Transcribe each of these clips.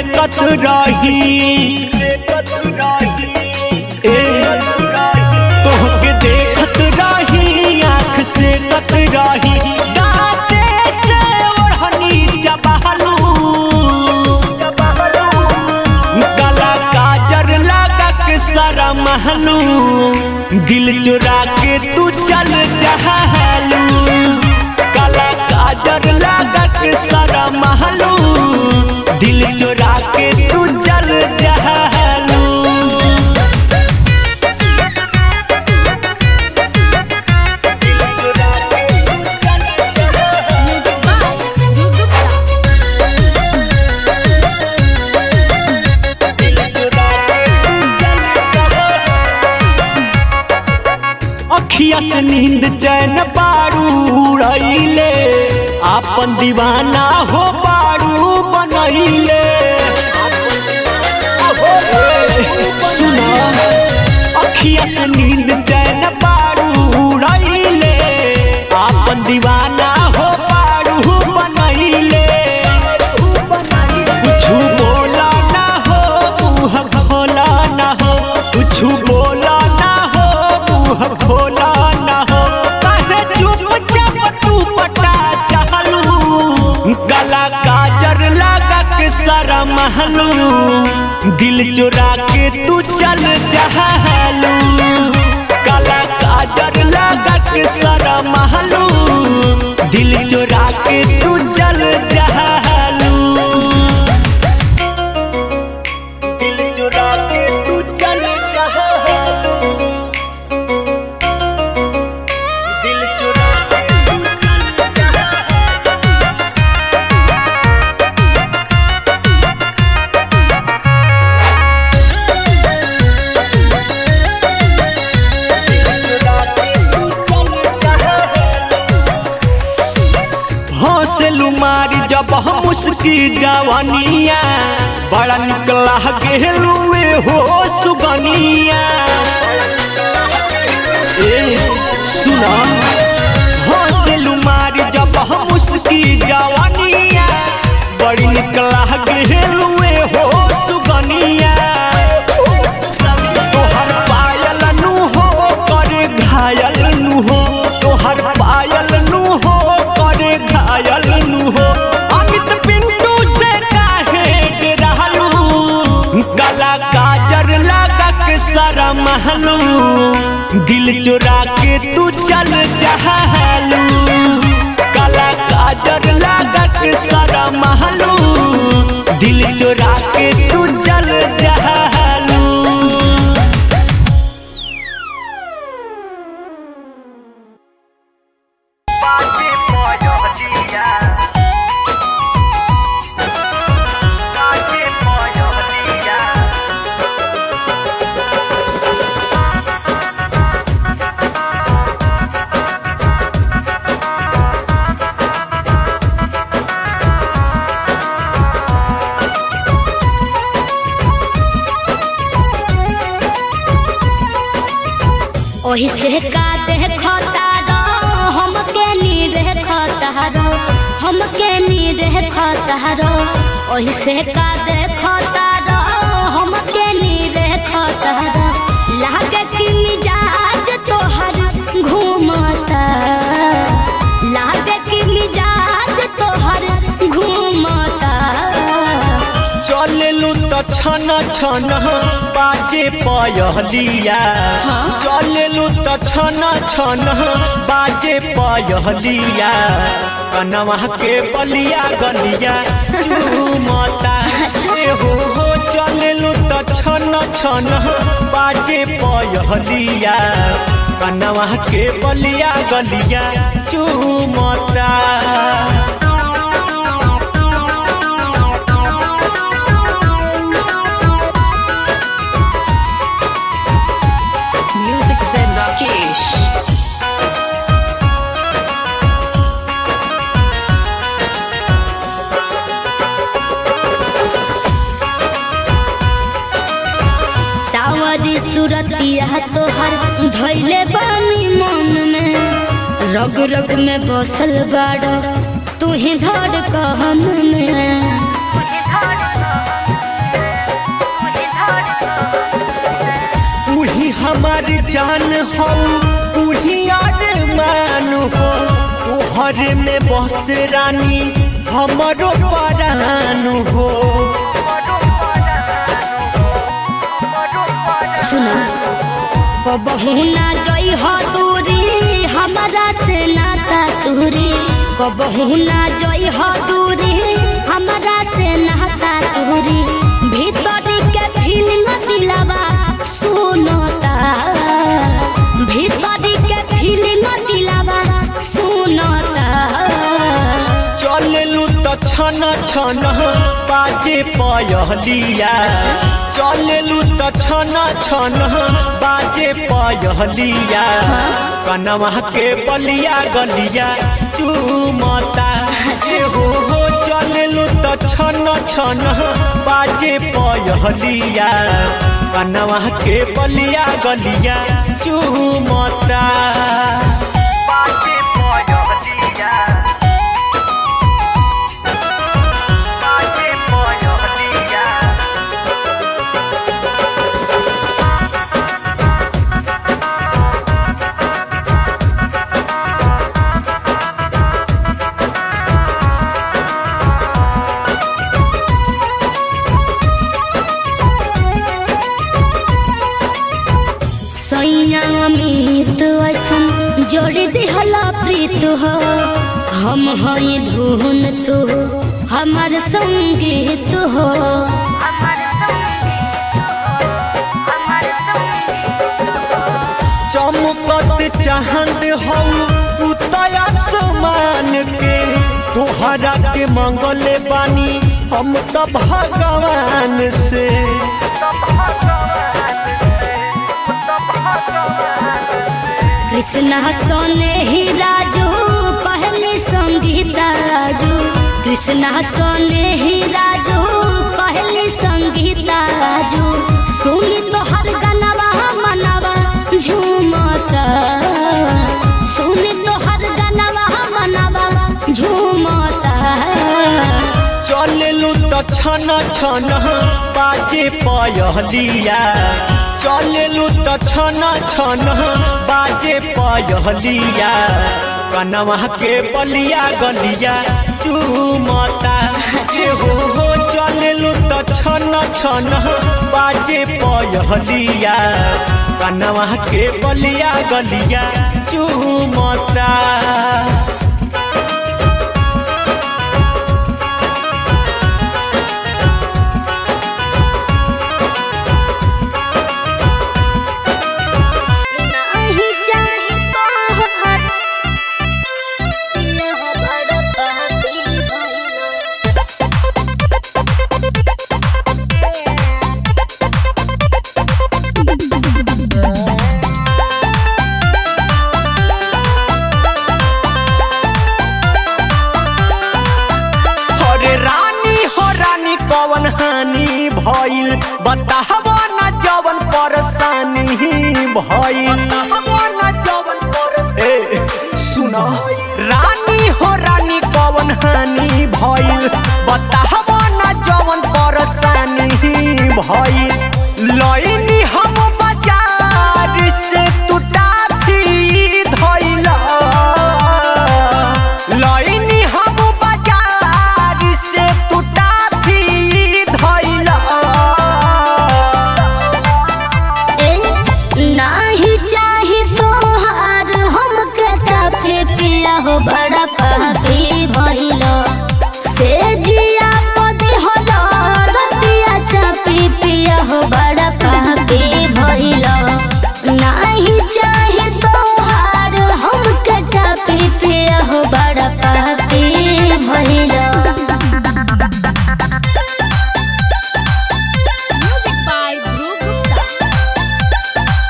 कत रही ए तोहके देखत रही आँख से कत रही दाँते से ओढ़नी चबहलू गला काजर लगा के सारा महलू दिल चुरा के तू चल जहलू गला काजर लगा के सारा महलू दिल चुरा के तू चल जहलू म्यूजिक बाय ध्रुव गुप्ता अखिया से नींद चैन बारू रईले आपन दीवाना हो बारू बनैले सुना अखिया से नींद चैन बारू रईले आपन दीवाना हो बारू बनैले कुछु बोला ना हो मुँह खोला ना हो कुछु बोला ना हो मुँह खोला ना हो कहे चुपचाप तू पटा चाहलू गला काजर लगा के सारा महलू दिल चुरा के तू चल जहलू गला काजर लगा के सारा महलू दिल चुरा के तू चल जहलू दिल चुरा के तू चल जहलू दिल चुरा के तू चल जहलू हौसलू मारी जब हम उसकी जवानिया बड़ा निकला गेलुए हो सुगनिया ए सुना हौसलू मारी जब हम उसकी जवानिया बड़ी निकला गेलुए हो सुगनिया तोहर पायल नु हो कर घायल नु हो तोहर पायल नु हो कर घायल नु हो अमित पिंटू से काहे डरालू गला काजर लगा के सारा महलू दिल चुरा के तू चल जहलू गला काजर लगा के सारा महलू दिल चुरा के तू चल जहलू ओही से का देखता रो हमके नी देखता रो हमके नी देखता रो ओही से का देखता रो हमके नी देखता रो लागे कि मिजाज तोहर घूमता लागे कि मिजाज तोहर घूमता चललू त छन छन बाजे पयहलिया चललू त छन छन बाजे पयहलिया कनवा के बलिया गलिया चूमता ए हो हो चललू त छन छन बाजे पयहलिया कनवा के बलिया गलिया चूमता Music Zen Rakesh. सावरी सूरतिया तोहर धैले बानी मन में रग रग में बसल बाड़ तू ही धड़ कहन में हमार जान हो तू ही मान हो तोहर में बस रानी हमारो परान हो सुनो कबहू ना जई हो दूरी हमारा से नाता दूरी कबहू ना जई हो दूरी हमारा से नाता दूरी भीतर के फीलिंग दिलावा सुनता भीतर के फीलिंग दिलावा सुनता चललू तो छन छन बाजे पयहलिया चललू तो छन छन बाजे पयहलिया कनवा के बलिया गलिया चूमता जे हो हो चललू तो छन छन बाजे पयहलिया कनवा के बलिया गलिया चूमता बाजे पयहलिया सैया अमित ऐसन जोड़ी दिहला प्रीत हो हम हई धुन तू हमार संगीत हो चमकत चाहत हौ तू तया समान के तोहरा के मंगले बानी हम तो भगवान से कृष्णा सोने ही राजू पहले संगीता राजू कृष्णा सोने ही राजू पहले संगीता राजू सुनी तो हर गनवा मनवा झूमता सुनी तो हर गनवा मनवा झूमता चललू तो छन छन बाजे पयहलिया चललू तो छन छन बाजे पयहलिया कनवा के बलिया गलिया चूमता जे हो हो चललू तो छन छन बाजे पयहलिया कनवा के बलिया गलिया चूमता नहीं चाहे तो हर यह बड़ पापी भइलो अरे रानी हो रानी कवन हानि भइल बताहबो न जवन परेशानी भइल न जवन ए सुन रानी हो रानी कवन हानि भइल बताहबो न जवन परेशानी भइल लइनी हम बाजार से तू टाफी धइला लइनी हम बाजार से तू टाफी धइला ए नहीं चाहे तो हर हम के पिया हो बड़ा पापी भइलो से जिया पदे होलो रतिया चापी पिया हो बड़ा पापी भइलो नहीं चाहे तो हर हम के पिया हो बड़ा पापी भइलो Music by Dhruv Gupta.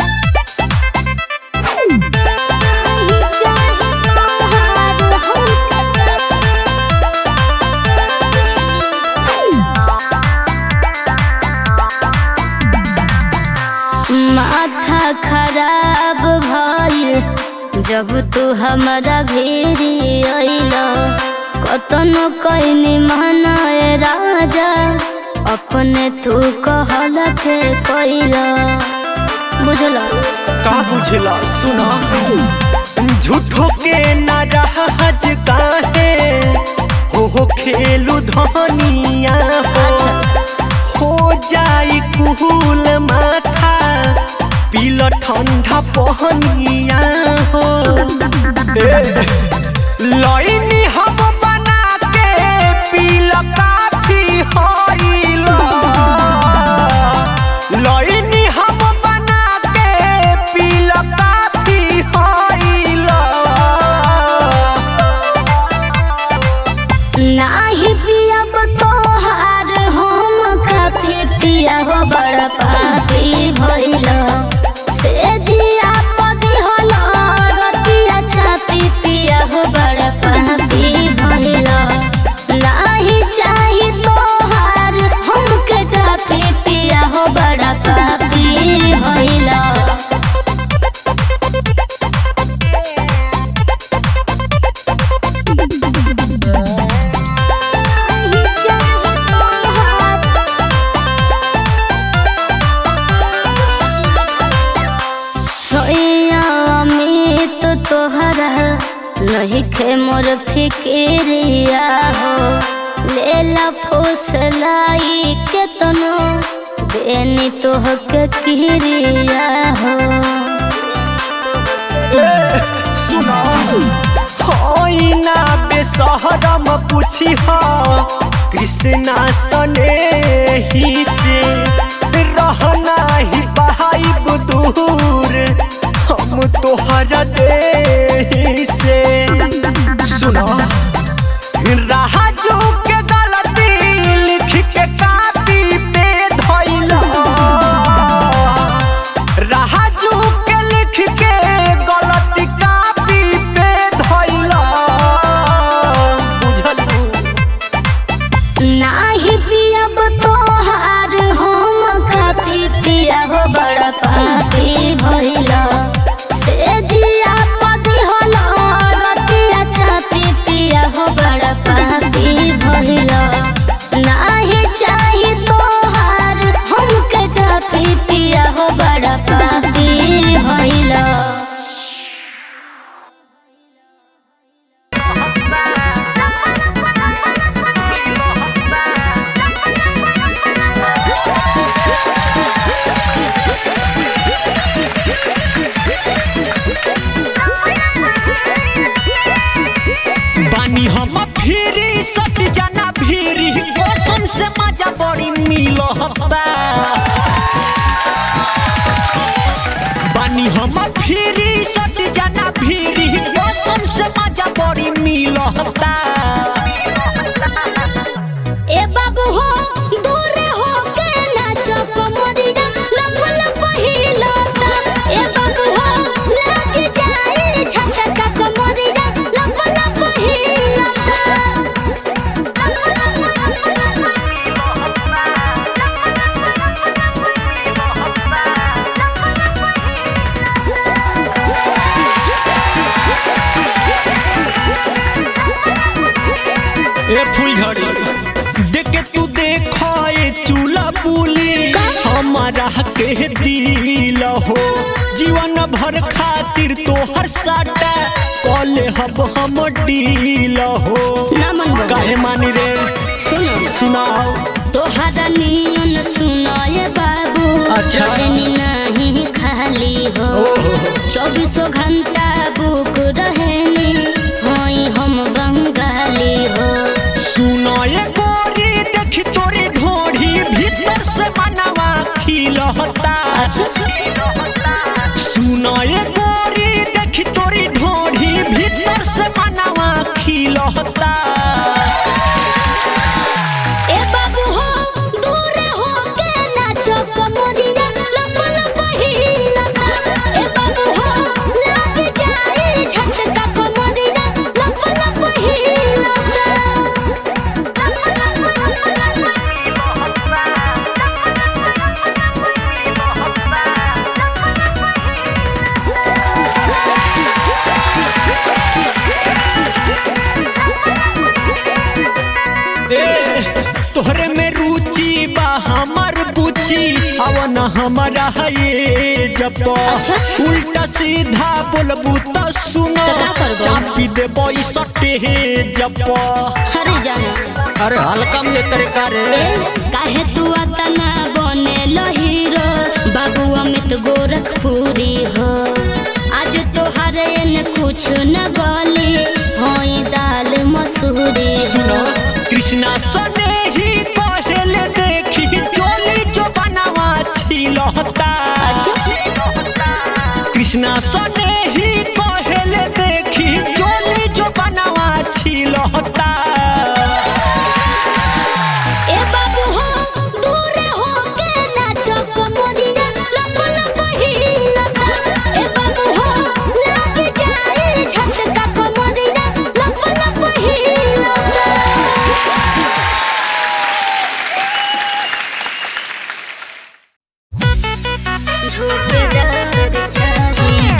माथा खराब भइल जब तू हमारा भेरी अइल कतनो कैनी मनाए राजा अपने तू कहल के कैल बुझल का बुझला सुना झूठो के नाराज काहे हो हो खेलू धनिया हो हो जाई कुहूल माथा पीला ठंडा पहनिया हो ए, लईनी हम बना के पीला काफी होइला लईनी हम बना के पीला काफी होइला नाही पियब तोहार हम खाते पिया हो बड़ पापी भइल से जिया पदी हल रतिया छापी पिया हो बड़ पापी भइल नाही चाही तोहार हमके काफी पिया हो बड़ पापी भइल सोया अमित तोहरा नहीं खे मोर फिक्रिया हो लेला फुसलाई के तनो देनी तोह के किरिया हो सुना होइना बेसहरम पूछी हा कृष्णा सने ही से रहना ही बहाइब दूर हम तोहरा दे से सुना राजू के गलती लिख के कापी पे धइला राजू के लिख के गलती कापी पे धइला बुझलू नाही पियब तोहार हम खाती पिया हो बड़ पापी भइल से जिया पदी हल रतिया छापी पिया हो बड़ पापी भइल नाही चाही तोहार हमके काफी पिया हो बड़ पापी भइल बानी हम फिरी सट जाना फिरी कसम से मजा बड़ी मिलता बानी हम फिरी सट जाना फिरी कसम से मजा बड़ी मिलता ए बाबू हो दूर हो के नाचो कमरिया लप लप हिलता ए बाबू हो लग जाए झटका कमरिया लप लप हिलता ए फुलझड़ी देख के तू देखो ए चूल्हा पुली हमारा के दिल हो जीवन भर खातिर तोहर साटा कॉले हब हम डील हो ना मन बा। काहे मानी रे सुनो सुनाओ तोहरा नियन सुनाए बाबू अच्छा। रहनी नहीं खाली हो चौबीसों घंटा बुक रहनी हई हम बंगाली हो सुनो ए गोरी देखी तोरी ढोढ़ी भीतर से मनवा खिलहता सुनो ए गोरी देखी तोरी ढोढ़ी भीतर से मनवा खिलहता ए बाबू हो दूर हो के नाचो कमरिया लप लप हिलता ए बाबू हो लग जाए झटका कमरिया लप लप हिलता ए तोहरे में रुचि बा हमर बुची अवन हमारा ये जप अच्छा। उल्टा सीधा बोलबू त सुनो तो का करबो? चापी देबो ई सटे जप अरे जाना अरे हल्का में तेरे कारे ए काहे तू अतना बने हीरो बाबू अमित गोरखपुरी हो आज तोहार न कुछ न बोली होई दाल मसूरी सुनो हो कृष्णा सने ही पहले देखी चोली जो बनावा छिलहता कृष्णा सने ही पहले देखी चोली जो बनावा छिलहता ए बाबू हो दूर हो के नाचो कमरिया लब लब हिलता ए बाबू हो लग जाए झटका कमरिया लब लब हिलता झोकेदार चाहिए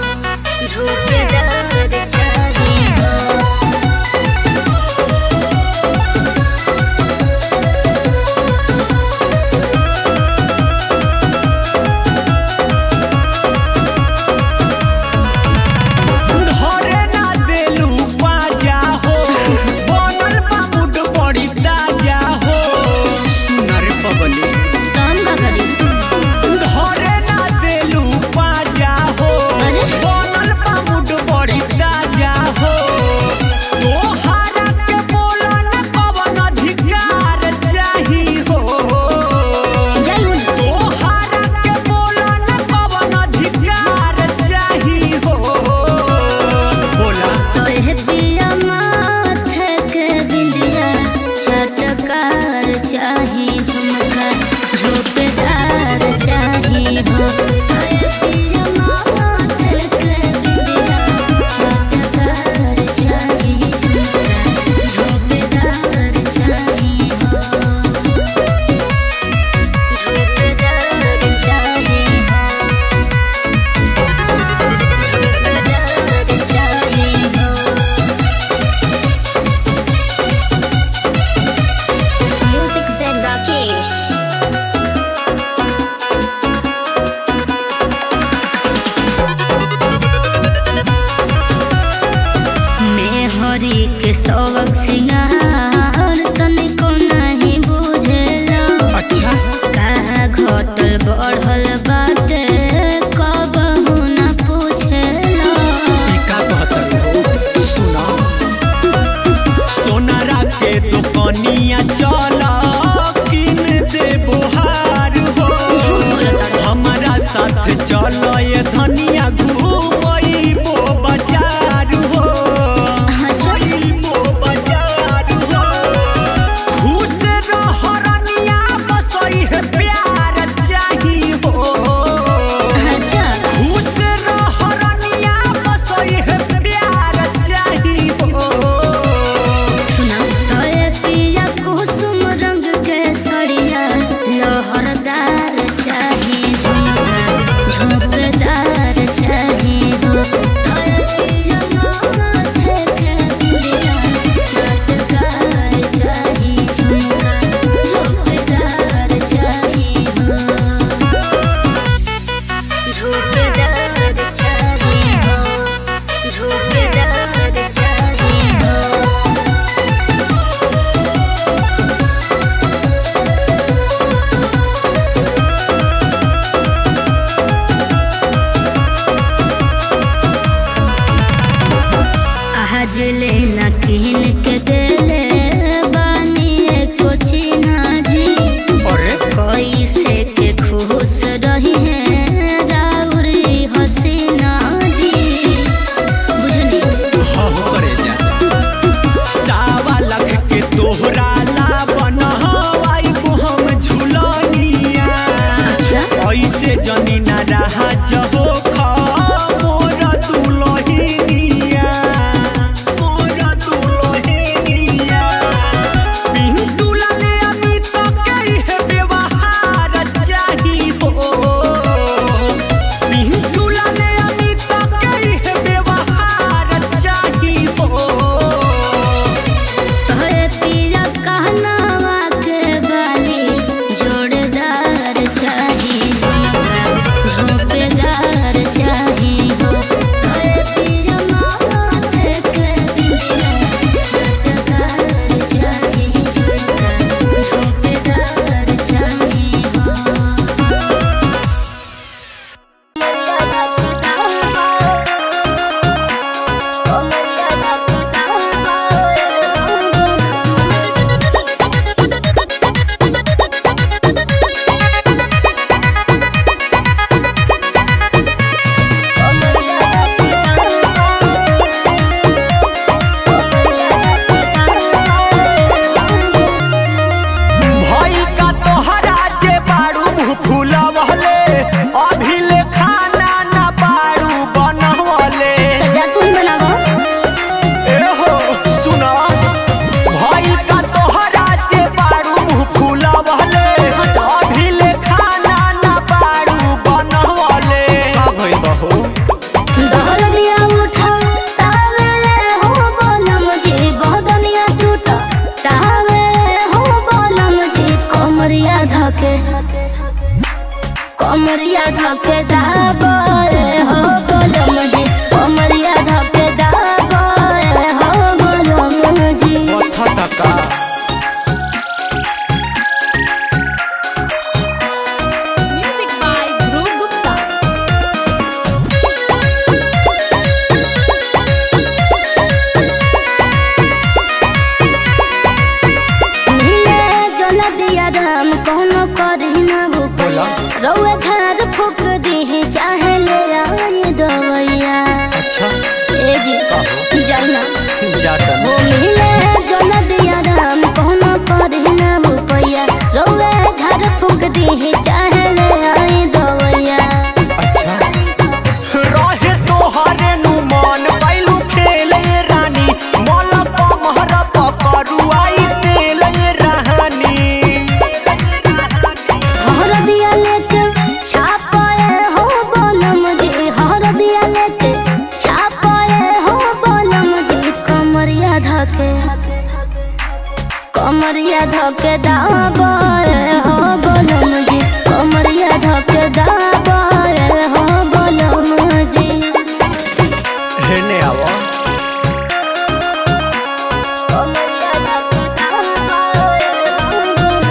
झोकेदार चाहिए धरे ना देलू बाजा हो बनल बा मुड बड़ी ताजा हो सुनर पगली काम का करी धरे ना देलू बाजा हो अरे? बनल बा मुड बड़ी ताजा हो तोहारा के बोलन कवन अधिकार चाही हो जय हो तोहारा के बोलन कवन अधिकार चाही हो बोला तोहे पिया माथे के बिंदिया चटकार चाही झुमका झोपेदार चाही हो तोहे पिया माथे के बिंदिया चटकार चाही झुमका झोपेदार चाही हो झोपेदार चाही हो झोपेदार चाही हो Music Zen Rakesh. मैं हरी के सबक सिंगार तनिको नहीं बुझेला अच्छा का घटल बढ़ल बाटे कबहू न पूछेला का कहतर हो सुना सोनारा के दुकनिया चल किन दे बोहार हो हमारा साथ चल ये धनिया घूमइबो बाजार हो घूमइबो बाजार हो खुश रह रनिया बसई है प्यार चाही हो अच्छा खुश रह रनिया बसई है प्यार चाही हो सुना तोरे पिया कुसुम रंग के सड़िया लहरदार चाही झुमका झोंपदार चाही हो तोरे पिया माथे के बिंदिया चटकार चाही झुमका झोंपदार चाही हो झोंपदार चाही हो झोंपदार चाही हो आज ले न किन के देले बानी एको चिन्हा जी अरे कोई से के खुश रही है राउरी हसीना जी बुझनी हाँ करे जा सावा लख के तोहरा ला बनवाई हम झुलनिया अच्छा ऐसे जनी ना रहा जहो खा मोर दुलहिनिया मोर दुलहिनिया कमरिया धके दाबे हो बोलम जी कमरिया धके दाबे हो बोलम जी पथ तका Music by Dhruv Gupta. नीले जल दिया राम कौनो करी ना भूपैया रउआ झाड़ फूक दी चाहे ले आई दवैया अच्छा ए जी जाना जाता वो मिले जल दिया राम कौनो करी ना भूपैया रउआ झाड़ फूक दी चाहे ले आई दवैया अच्छा रहे तोहरे नु मन बैलू खेले रानी मोल पमहर पकरुआई तेले रानी हर दिया लेके छापाए हो बोलम जी हर दिया लेके छापाए हो बोलम जी कमरिया धके कमरिया धके दाबाए हो बोलम जी कमरिया धके दाबाए हो बोलम जी हेने आवा कमरिया धके दाबाए हो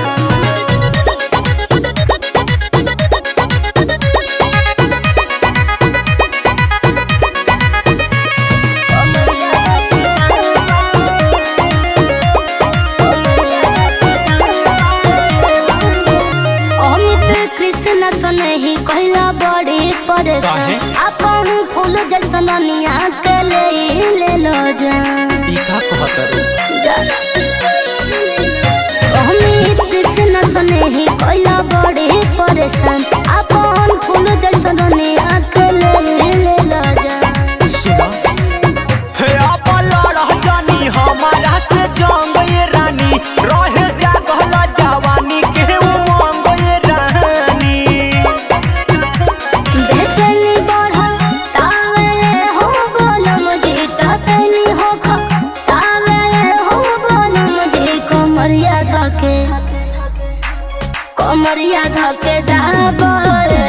अमित कृष्ण सनही कहला बड़ी काहे? परेशान अपन फूल जैसन निया के ले ले लो जान ई का कहतर जा- अमित कृष्ण सनही कहला बड़ी परेशान अपन फूल जैसन निया के ले ले लो जान सुना हे आप लड़ जानी हमारा से जंग ये रानी रहे जागल जवानी के उमंग ये रानी बेचैनी बढ़ल तावे हो बोलम जी टटनी हो ख तावे हो बोलम जी कमरिया धके कमरिया धके दाबे